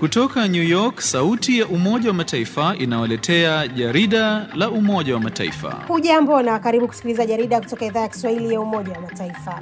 Kutoka New York, sauti ya Umoja wa Mataifa inawaletea jarida la Umoja wa Mataifa. Hujambo na karibu kusikiliza jarida kutoka idhaa ya Kiswahili ya Umoja wa Mataifa.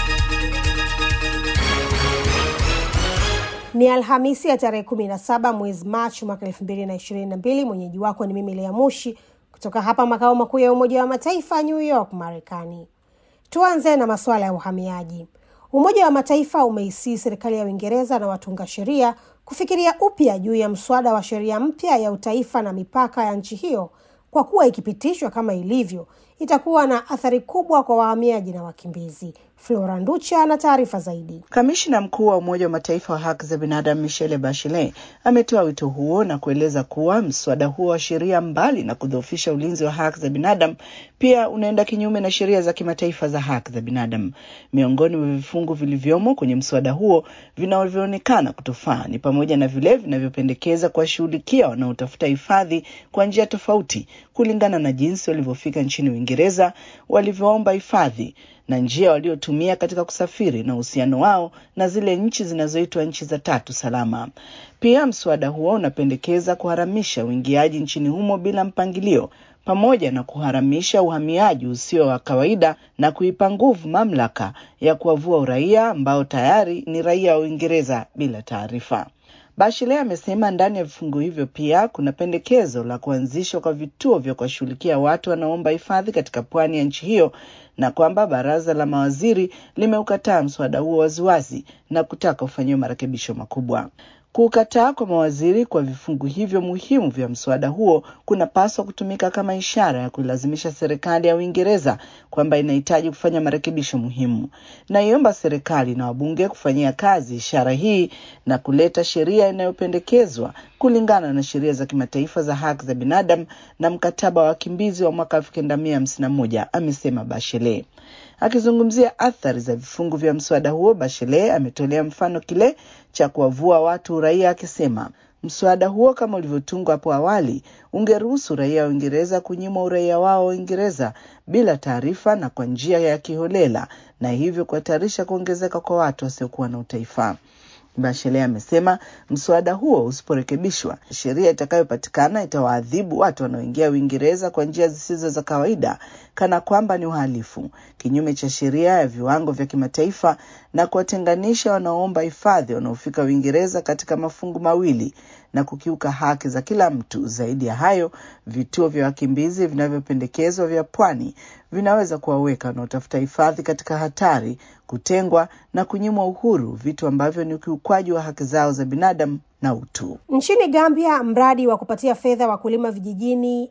Ni Alhamisi ya tarehe 17 mwezi Machi mwaka 2022. Mwenyeji wako ni mimi Lea Mushi kutoka hapa makao makuu ya Umoja wa Mataifa, New York, Marekani. Tuanze na masuala ya uhamiaji. Umoja wa Mataifa umeisii serikali ya Uingereza na watunga sheria kufikiria upya juu ya mswada wa sheria mpya ya utaifa na mipaka ya nchi hiyo, kwa kuwa ikipitishwa kama ilivyo itakuwa na athari kubwa kwa wahamiaji na wakimbizi. Flora Nducha na taarifa zaidi. Kamishna mkuu wa Umoja wa Mataifa wa haki za binadamu Michelle Bachelet ametoa wito huo na kueleza kuwa mswada huo wa sheria, mbali na kudhoofisha ulinzi wa haki za binadamu, pia unaenda kinyume na sheria za kimataifa za haki za binadamu. Miongoni mwa vifungu vilivyomo kwenye mswada huo vinavyoonekana kutofaa ni pamoja na vile vinavyopendekeza kuwashughulikia wanaotafuta hifadhi kwa njia tofauti kulingana na jinsi walivyofika nchini Uingereza, walivyoomba hifadhi na njia waliotumia katika kusafiri na uhusiano wao na zile nchi zinazoitwa nchi za tatu salama. Pia mswada huo unapendekeza kuharamisha uingiaji nchini humo bila mpangilio pamoja na kuharamisha uhamiaji usio wa kawaida na kuipa nguvu mamlaka ya kuwavua uraia ambao tayari ni raia wa Uingereza bila taarifa. Bachelet amesema ndani ya vifungu hivyo pia kuna pendekezo la kuanzishwa kwa vituo vya kuwashughulikia watu wanaoomba hifadhi katika pwani ya nchi hiyo na kwamba baraza la mawaziri limeukataa mswada huo waziwazi na kutaka ufanyiwe marekebisho makubwa. Kukataa kwa mawaziri kwa vifungu hivyo muhimu vya mswada huo kunapaswa kutumika kama ishara ya kuilazimisha serikali ya Uingereza kwamba inahitaji kufanya marekebisho muhimu. Naiomba serikali na wabunge kufanyia kazi ishara hii na kuleta sheria inayopendekezwa kulingana na sheria za kimataifa za haki za binadamu na mkataba wa wakimbizi wa mwaka elfu kenda mia hamsini na moja, amesema Bachelet. Akizungumzia athari za vifungu vya mswada huo, Bachelet ametolea mfano kile cha kuwavua watu uraia, akisema mswada huo kama ulivyotungwa hapo awali ungeruhusu raia wa Uingereza kunyimwa uraia wao wa Uingereza bila taarifa na kwa njia ya kiholela, na hivyo kuhatarisha kuongezeka kwa watu wasiokuwa na utaifa. Bachelet amesema mswada huo usiporekebishwa, sheria itakayopatikana itawaadhibu watu wanaoingia Uingereza kwa njia zisizo za kawaida, kana kwamba ni uhalifu, kinyume cha sheria ya viwango vya kimataifa, na kuwatenganisha wanaoomba hifadhi wanaofika Uingereza katika mafungu mawili na kukiuka haki za kila mtu. Zaidi ya hayo, vituo vya wakimbizi vinavyopendekezwa vya pwani vinaweza kuwaweka wanaotafuta hifadhi katika hatari, kutengwa na kunyimwa uhuru, vitu ambavyo ni ukiukwaji wa haki zao za binadamu na utu. Nchini Gambia, mradi wa kupatia fedha wakulima vijijini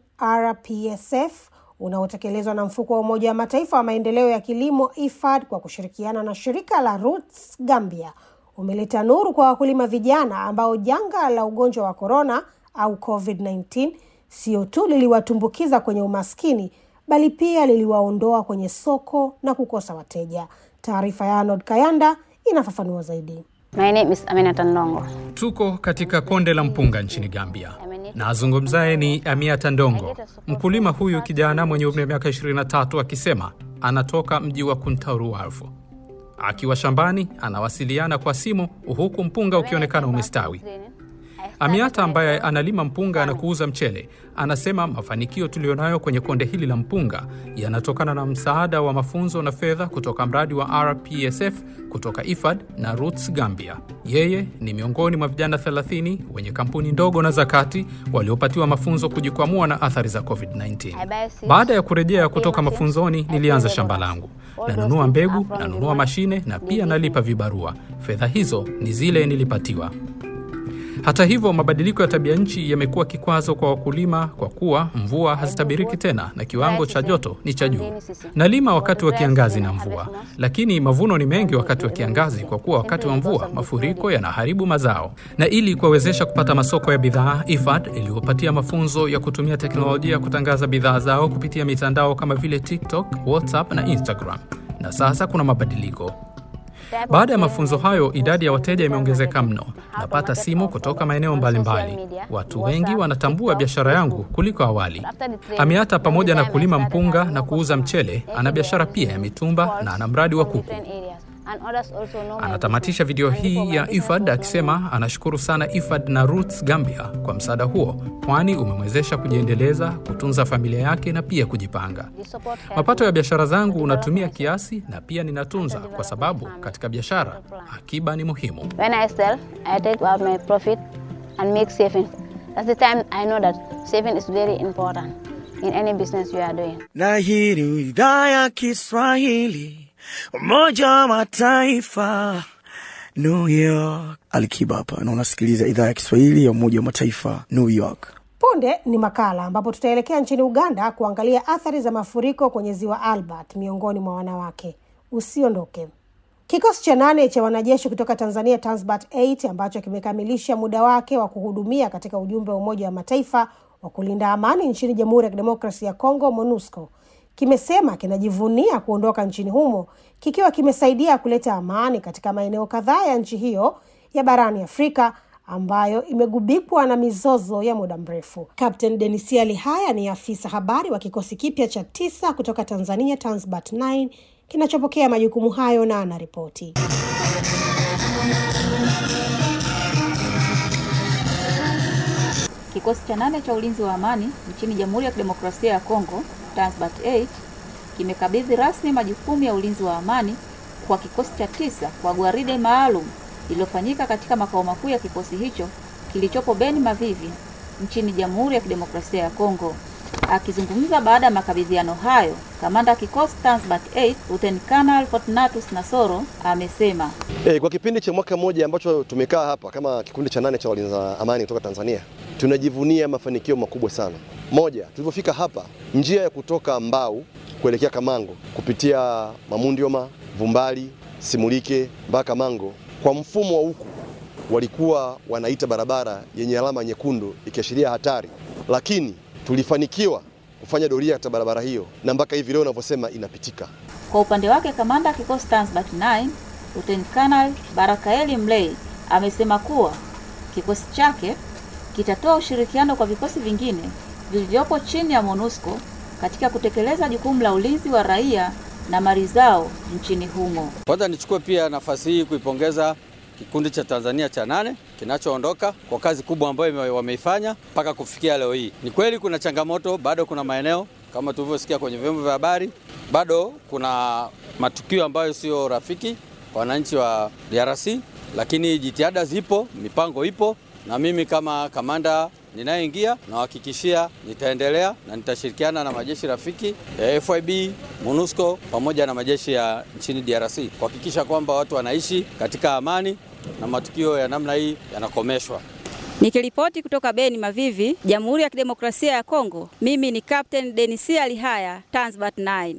RPSF unaotekelezwa na mfuko wa Umoja wa Mataifa wa maendeleo ya kilimo IFAD kwa kushirikiana na shirika la Roots Gambia umeleta nuru kwa wakulima vijana ambao janga la ugonjwa wa korona au COVID-19 sio tu liliwatumbukiza kwenye umaskini bali pia liliwaondoa kwenye soko na kukosa wateja. Taarifa ya Arnold Kayanda inafafanua zaidi. My name is Aminata Ndongo. Tuko katika konde la mpunga nchini Gambia na azungumzaye ni Amiata Ndongo, mkulima huyu kijana mwenye umri wa miaka 23, akisema anatoka mji wa Kuntauru Warfu. Akiwa shambani anawasiliana kwa simu huku mpunga ukionekana umestawi. Amiata ambaye analima mpunga na kuuza mchele anasema mafanikio tuliyonayo kwenye konde hili la mpunga yanatokana na msaada wa mafunzo na fedha kutoka mradi wa RPSF kutoka IFAD na Roots Gambia. Yeye ni miongoni mwa vijana 30 wenye kampuni ndogo na za kati waliopatiwa mafunzo kujikwamua na athari za COVID-19. Baada ya kurejea kutoka mafunzoni, nilianza shamba langu, nanunua mbegu, nanunua mashine na pia nalipa vibarua. Fedha hizo ni zile nilipatiwa. Hata hivyo, mabadiliko ya tabia nchi yamekuwa kikwazo kwa wakulima kwa kuwa mvua hazitabiriki tena na kiwango cha joto ni cha juu. Nalima wakati wa kiangazi na mvua, lakini mavuno ni mengi wakati wa kiangazi kwa kuwa wakati wa mvua mafuriko yanaharibu mazao. Na ili kuwawezesha kupata masoko ya bidhaa, IFAD iliyopatia mafunzo ya kutumia teknolojia kutangaza bidhaa zao kupitia mitandao kama vile TikTok, WhatsApp na Instagram. Na sasa kuna mabadiliko. Baada ya mafunzo hayo, idadi ya wateja imeongezeka mno. Napata simu kutoka maeneo mbalimbali. Watu wengi wanatambua biashara yangu kuliko awali. Amiata, pamoja na kulima mpunga na kuuza mchele, ana biashara pia ya mitumba na ana mradi wa kuku. And others also know my Anatamatisha video business. And hii for ya my business IFAD to akisema anashukuru sana IFAD na Roots Gambia kwa msaada huo, kwani umemwezesha kujiendeleza, kutunza familia yake na pia kujipanga. The support helped Mapato ya me biashara zangu to unatumia develop myself. kiasi na pia ninatunza, kwa sababu katika biashara akiba ni muhimu. When I sell, I take out my profit and make savings. That's the time I know that saving is very important in any business you are doing. na hii ni idhaa ya Kiswahili Umoja wa Mataifa New York. Alikiba hapa na unasikiliza idhaa ya Kiswahili ya Umoja wa Mataifa New York. Punde ni makala ambapo tutaelekea nchini Uganda kuangalia athari za mafuriko kwenye ziwa Albert miongoni mwa wanawake. Usiondoke. Kikosi cha nane cha wanajeshi kutoka Tanzania Tanzbat 8 ambacho kimekamilisha muda wake wa kuhudumia katika ujumbe wa Umoja wa Mataifa wa kulinda amani nchini Jamhuri ya Kidemokrasia ya Kongo MONUSCO kimesema kinajivunia kuondoka nchini humo kikiwa kimesaidia kuleta amani katika maeneo kadhaa ya nchi hiyo ya barani Afrika ambayo imegubikwa na mizozo ya muda mrefu. Captain Denisia Lihaya ni afisa habari wa kikosi kipya cha tisa kutoka Tanzania Tanzbat 9 kinachopokea majukumu hayo na anaripoti. Kikosi cha nane cha ulinzi wa amani nchini Jamhuri ya Kidemokrasia ya Kongo, Transbat 8 kimekabidhi rasmi majukumu ya ulinzi wa amani kwa kikosi cha tisa kwa gwaride maalum lililofanyika katika makao makuu ya kikosi hicho kilichopo Beni Mavivi nchini Jamhuri ya Kidemokrasia ya Kongo. Akizungumza baada ya makabidhiano hayo, kamanda wa kikosi Transbat 8 Lieutenant Colonel Fortunatus Nasoro amesema E, kwa kipindi cha mwaka mmoja ambacho tumekaa hapa kama kikundi cha nane cha walinza amani kutoka Tanzania, tunajivunia mafanikio makubwa sana. Moja, tulivyofika hapa, njia ya kutoka Mbau kuelekea Kamango kupitia Mamundioma, Vumbali, Simulike mpaka Kamango, kwa mfumo wa huku walikuwa wanaita barabara yenye alama nyekundu ikiashiria hatari, lakini tulifanikiwa kufanya doria katika barabara hiyo na mpaka hivi leo unavyosema inapitika. Kwa upande wake kamanda wa kikosi Tanzbat 9 Lieutenant Colonel Barakaeli Mlei amesema kuwa kikosi chake kitatoa ushirikiano kwa vikosi vingine vilivyopo chini ya MONUSCO katika kutekeleza jukumu la ulinzi wa raia na mali zao nchini humo. Kwanza nichukue pia nafasi hii kuipongeza kikundi cha Tanzania cha nane kinachoondoka kwa kazi kubwa ambayo ime- wameifanya mpaka kufikia leo hii. Ni kweli kuna changamoto, bado kuna maeneo kama tulivyosikia kwenye vyombo vya habari, bado kuna matukio ambayo sio rafiki kwa wananchi wa DRC, lakini jitihada zipo, mipango ipo, na mimi kama kamanda ninayeingia nawahakikishia nitaendelea na nitashirikiana na majeshi rafiki ya FIB, MONUSCO pamoja na majeshi ya nchini DRC kuhakikisha kwamba watu wanaishi katika amani na matukio ya namna hii yanakomeshwa. Nikiripoti kutoka Beni Mavivi, Jamhuri ya Kidemokrasia ya Kongo, mimi ni Captain Denisia Lihaya, Tanzbat 9.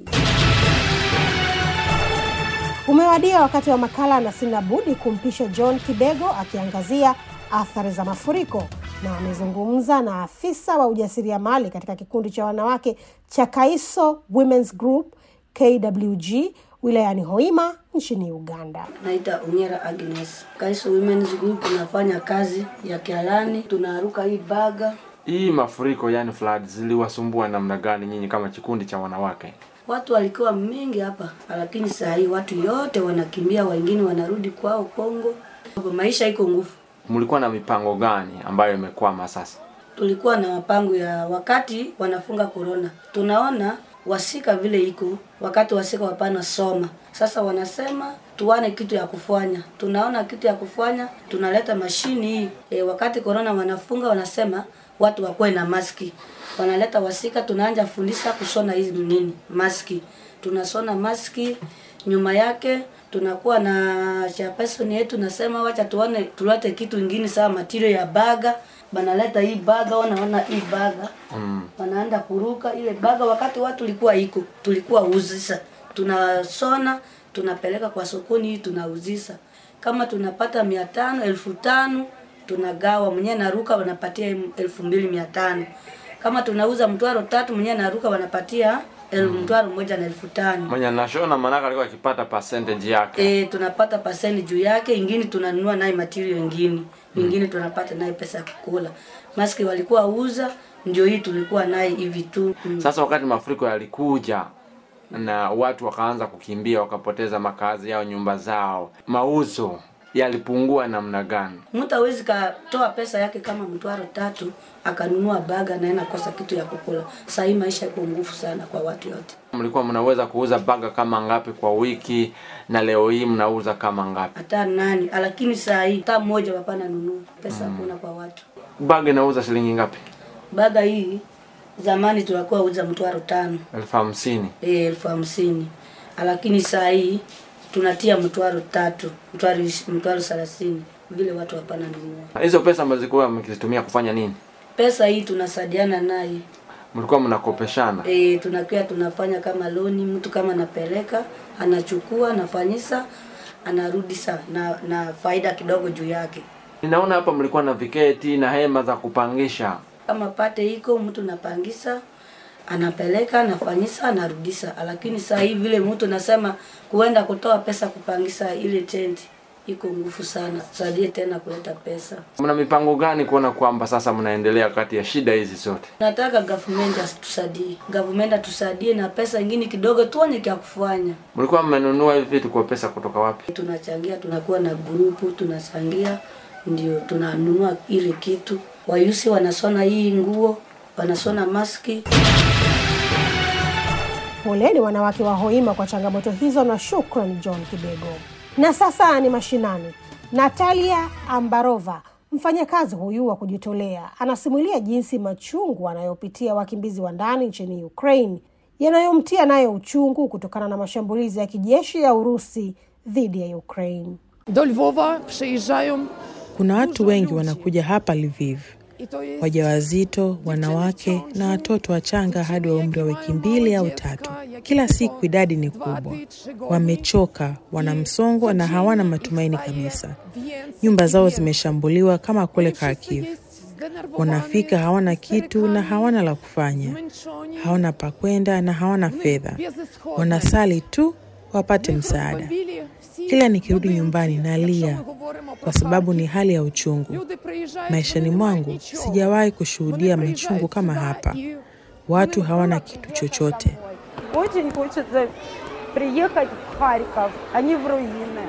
Umewadia wakati wa makala na sina budi kumpisha John Kibego akiangazia athari za mafuriko, na amezungumza na afisa wa ujasiriamali katika kikundi cha wanawake cha Kaiso Women's Group KWG wilayani Hoima nchini Uganda. Naita Onyera Agnes. Kaiso Women's Group tunafanya kazi ya kialani, tunaruka hii baga. Hii mafuriko yani flood ziliwasumbua namna gani nyinyi kama kikundi cha wanawake? Watu walikuwa mingi hapa, lakini saa hii watu yote wanakimbia, wengine wanarudi kwao Kongo. Maisha iko nguvu. Mlikuwa na mipango gani ambayo imekwama sasa? Tulikuwa na mapango ya wakati wanafunga korona, tunaona wasika vile iko wakati wasika wapana soma. Sasa wanasema tuwane kitu ya kufanya, tunaona kitu ya kufanya, tunaleta mashini hii e, wakati korona wanafunga, wanasema watu wakuwe na maski, wanaleta wasika, tunaanja fundisha kushona hizi nini maski, tunasona maski nyuma yake tunakuwa na chairperson yetu nasema wacha tuone tulete kitu ingine sawa material ya baga banaleta hii baga wanaona hii baga Mm. wanaenda kuruka ile baga wakati watu tulikuwa iko tulikuwa uzisa tunasona tunapeleka kwa sokoni hii tunauzisa kama tunapata mia tano elfu tano tunagawa mwenyewe naruka wanapatia elfu mbili mia tano kama tunauza mtwaro tatu mwenyewe naruka wanapatia elfu mtwaro moja na elfu tano Mwenye nashona manaka alikuwa akipata percentage yake. E, tunapata pasenti juu yake, ingine tunanunua naye material ingine, ingine tunapata naye pesa ya kukula. Maski walikuwa uza, ndio hii tulikuwa naye hivi tu. Mm. Sasa wakati mafuriko yalikuja na watu wakaanza kukimbia, wakapoteza makazi yao, nyumba zao, mauzo yalipungua namna gani? Mtu hawezi katoa pesa yake kama mtwaro tatu akanunua baga na anakosa kitu ya kukula. Saa hii maisha iko nguvu sana kwa watu yote. Mlikuwa mnaweza kuuza baga kama ngapi kwa wiki, na leo hii mnauza kama ngapi? Hata nani, lakini saa hii hata mmoja hapana nunua pesa, hakuna kwa watu. Baga inauza shilingi ngapi? Baga hii zamani tulikuwa uza mtwaro tano elfu hamsini. eh, elfu hamsini lakini saa hii tunatia mtwaro tatu mtwaro ish- mtwaro thelathini vile watu hapana nunua. Hizo pesa mlikuwa mkizitumia kufanya nini? Pesa hii tunasaidiana naye Mlikuwa mnakopeshana? e, tunakuwa tunafanya kama loni, mtu kama anapeleka anachukua anafanyisa anarudi sa na, na faida kidogo juu yake. Ninaona hapa mlikuwa na viketi na hema za kupangisha. Kama pate iko mtu napangisa anapeleka anafanyisa anarudisa, lakini saa hii vile mtu nasema kuenda kutoa pesa kupangisa ile tenti iko nguvu sana, tusaidie tena kuleta pesa. Mna mipango gani kuona kwamba sasa mnaendelea kati ya shida hizi zote? Nataka government atusaidie, government atusaidie na pesa ingine kidogo, tuone kya kufanya. Mlikuwa mmenunua hivi vitu kwa pesa kutoka wapi? tunachangia tunakuwa na grupu tunachangia ndio tunanunua ile kitu wayusi wanasona hii nguo wanasona maski Poleni wanawake wa Hoima kwa changamoto hizo na shukran John Kibego. Na sasa ni mashinani. Natalia Ambarova, mfanyakazi huyu wa kujitolea, anasimulia jinsi machungu anayopitia wakimbizi wa ndani nchini Ukraine yanayomtia nayo uchungu kutokana na mashambulizi ya kijeshi ya Urusi dhidi ya Ukraine. До Львова приїжджаю. Kuna watu wengi wanakuja hapa Lviv, wajawazito, wanawake na watoto wachanga hadi wa umri wa wiki mbili au tatu. Kila siku idadi ni kubwa, wamechoka, wana msongo na hawana matumaini kabisa. Nyumba zao zimeshambuliwa kama kule Kharkiv. Wanafika hawana kitu na hawana la kufanya, hawana pa kwenda na hawana fedha, wanasali tu wapate msaada. Kila nikirudi nyumbani nalia kwa sababu ni hali ya uchungu. Maishani mwangu sijawahi kushuhudia machungu kama hapa. Watu hawana kitu chochote. Очень хочется приехать в Харьков, а не в руины.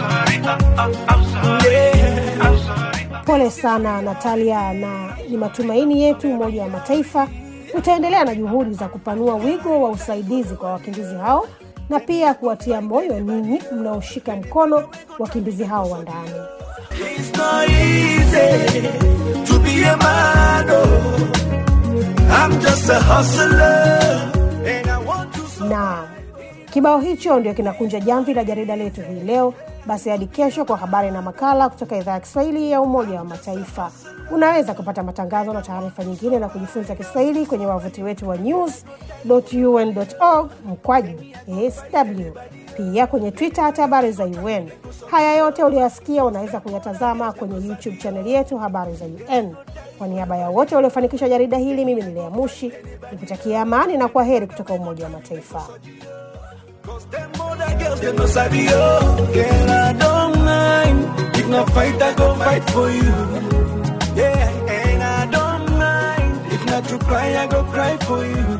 Pole sana Natalia, na ni matumaini yetu Umoja wa Mataifa utaendelea na juhudi za kupanua wigo wa usaidizi kwa wakimbizi hao na pia kuwatia moyo ninyi mnaoshika mkono wakimbizi hao wa ndani. It's not easy to be a man. Oh. I'm just a hustler. And I want to na kibao hicho ndio kinakunja jamvi la jarida letu hii leo. Basi hadi kesho kwa habari na makala kutoka idhaa ya Kiswahili ya Umoja wa Mataifa. Unaweza kupata matangazo na taarifa nyingine na kujifunza Kiswahili kwenye wavuti wetu wa news.un.org mkwaju sw, pia kwenye Twitter hata habari za UN. Haya yote uliyoyasikia unaweza kuyatazama kwenye YouTube chaneli yetu habari za UN. Kwa niaba ya wote waliofanikisha jarida hili, mimi ni Lea Mushi nikutakia amani na kwa heri kutoka Umoja wa Mataifa. other girls, they no sabi oh. Girl, I don't mind. If not fight, I go fight for you. Yeah, and I don't mind. If not to cry, I go cry for you.